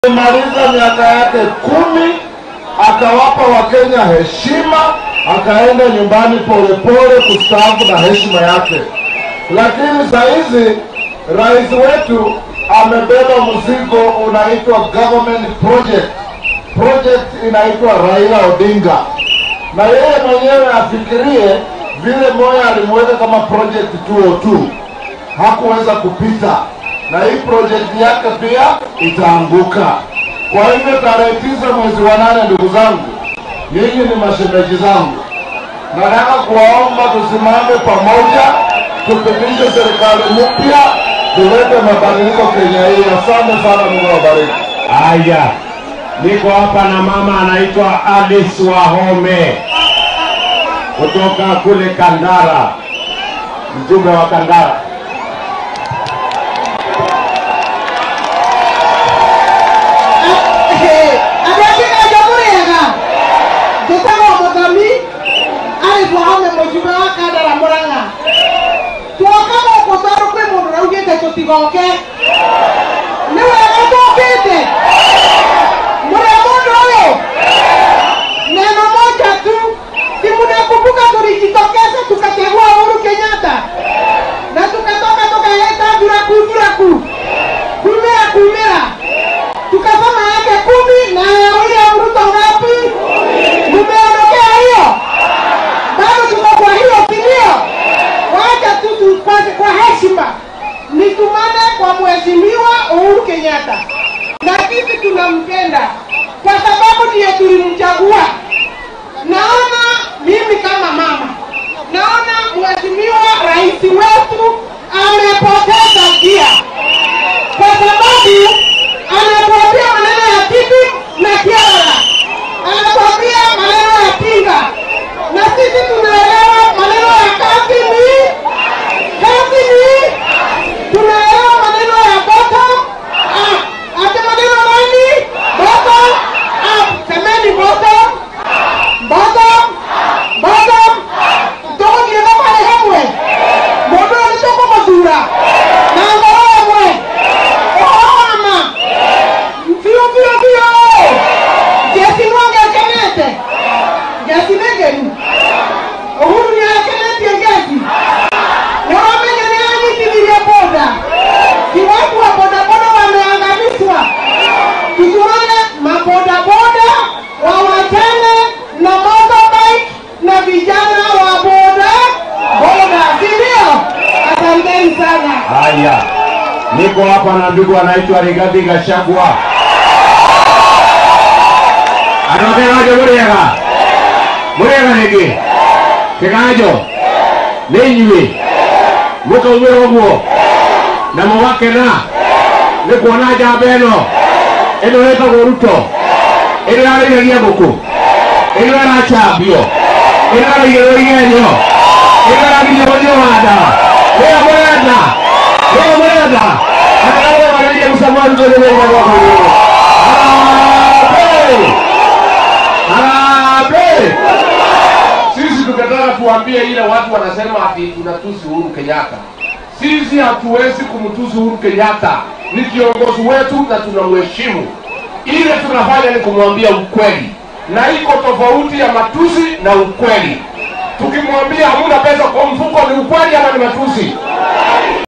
Alimaliza miaka yake kumi, akawapa Wakenya heshima, akaenda nyumbani polepole kustaafu na heshima yake. Lakini saa hizi rais wetu amebeba mzigo unaitwa government project, project inaitwa Raila Odinga, na yeye mwenyewe afikirie vile Moya alimweka kama project 202 hakuweza kupita na hii projekti yake pia itaanguka. Kwa hivyo tarehe tisa mwezi wa nane, ndugu zangu, nyinyi ni mashemeji zangu, nataka kuwaomba tusimame pamoja, tupitishe serikali mpya, tulete mabadiliko Kenya hii. Asante sana, Mungu awabariki. Haya, niko hapa na mama anaitwa Alice Wahome kutoka kule Kandara, mjumbe wa Kandara. andå angä na njå må rä ega njä tagwo må thomi arä twahome må jumbe wa kandara må ranga twoka gå kå tondå kwä må ndå raugä te tå tigoke nä wega tåkä te må rä a må ndå å yå neno moja tu si mnakumbuka tulijitokeza tukachagua Uhuru Kenyatta na tukatoka tukaleta duraku duraku kumera kumera tukasema yake kumi na ya William Ruto ngapi? Mumeondokea hiyo, bado tuko kwa hiyo, si ndio? Wacha tu tupate kwa heshima, nitumane kwa mheshimiwa Uhuru Kenyatta, na sisi tunampenda kwa sababu ndiye tulimchagua. Naona mimi kama mama, naona mheshimiwa rais wetu amepoteza njia kwa sababu anatuambia maneno ya tibi na kiara, anatuambia maneno ya pinga, na sisi tunaelewa maneno ya kazi ni kazi ni, tunaelewa maneno ya bottom up. Ate maneno gani? Bottom up. Semeni bottom bottom bottom tũgũthiĩ thabarĩ hamwe mũndũ ũyũ nĩtũkũmũthura na ngoro ĩmwe ũhoro wa ma biũ biũ biũ jesi nĩwangĩakenete jesi nĩ ngenu ũhuru nĩakenetie jesi nĩwamenya nĩanyitithirie boda si watu wa bodaboda wameangamizwa tusimame mabodaboda wawachane na motorbike na vijana wa boda boda, si ndio? Asanteni sana. Haya, niko hapa na ndugu anaitwa Rigathi Gachagua. Anoterajo muriega muriega rĩngĩ kĩganjo nĩ inyuĩ mũkaumĩra ũguo na mũgakena nĩ kuona njamba ĩno ĩno ĩtagwo Ruto ĩno yarĩithagia ngũkũ ĩno ĩracambio ĩno ĩraigĩrwo igenyo ĩno ĩragirio gũthiĩ wanda nĩyo mũrenda nĩyo mũrenda anagawagarĩria mũcamani tũrĩrĩria gwakwa igũrũ Harambee! Harambee! Sisi tungetaka tuambie ile watu wanasema ati tunatusi Uhuru Kenyatta. Sisi hatuwezi kumtusi Uhuru Kenyatta, ni kiongozi wetu na tunamheshimu. Ile tunafanya ni kumwambia ukweli, na iko tofauti ya matusi na ukweli. Tukimwambia hamuna pesa kwa mfuko, ni ukweli ama ni matusi?